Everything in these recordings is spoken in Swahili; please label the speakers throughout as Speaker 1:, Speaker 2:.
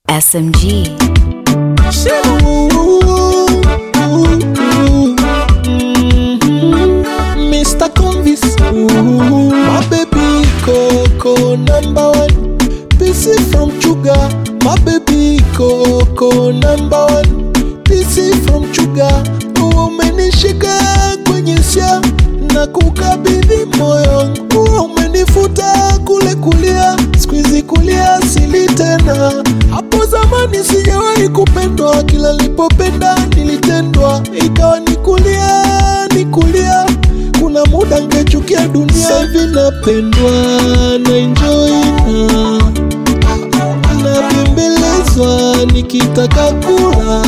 Speaker 1: SMG.
Speaker 2: Mr. Convis, ooh, my baby Coco number one. PC from Chuga, my baby Coco number one. PC from Chuga, umenishika kwenye sia na kukabidhi moyo wangu, umenifuta kule kulia, squeeze kulia sili tena. Hapo zamani sijawahi kupendwa, kila nilipopenda nilitendwa, ikawa ni kulia ni kulia kuna muda ngechukia dunia hivi napendwa na enjoy na nabembelezwa nikitaka kula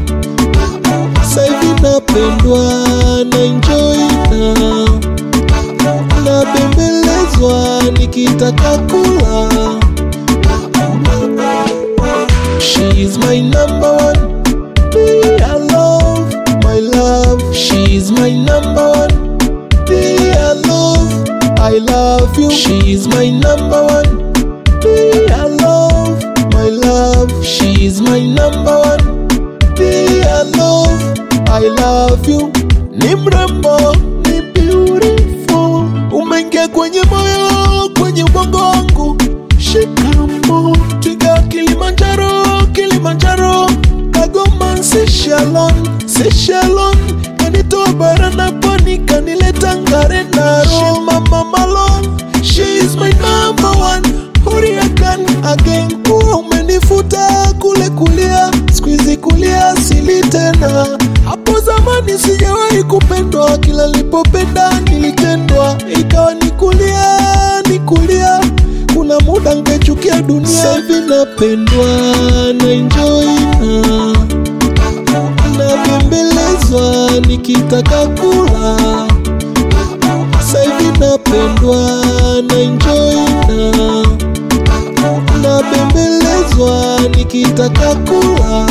Speaker 2: saivi napendwa na enjoy na nabembelezwa nikitaka kula She is my number one Be I love my love She's my number one Be I love I love you She's my number one Be I love my love She's my number one Be I love I love you Ni mrembo ni beautiful Umeingia kwenye moyo kwenye ubongo wangu Shikamo Twiga Kilimanjaro Kilimanjaro Kagoma Seychellon Seychellon Kanitoa bara na pwani kanileta Ngare na She mama Malone She is my number one Hurricane again Kuwa umenifuta kule kulia Squeeze kulia sili tena Hapo zamani sijawahi kupendwa Kila nilipopenda nilitendwa Ikawa ni kulia ni kulia kuna muda ngechukia dunia Sahivi napendwa na enjoy na nabembelezwa nikitaka kula Sahivi napendwa na enjoy na nabembelezwa nikitaka kula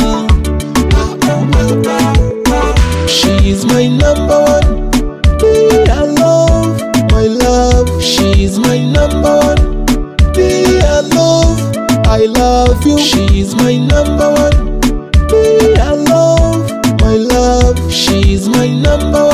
Speaker 2: She is my number one Be I love my love She is my number one Be I love I love you She is my number one Be I love my love She is my number one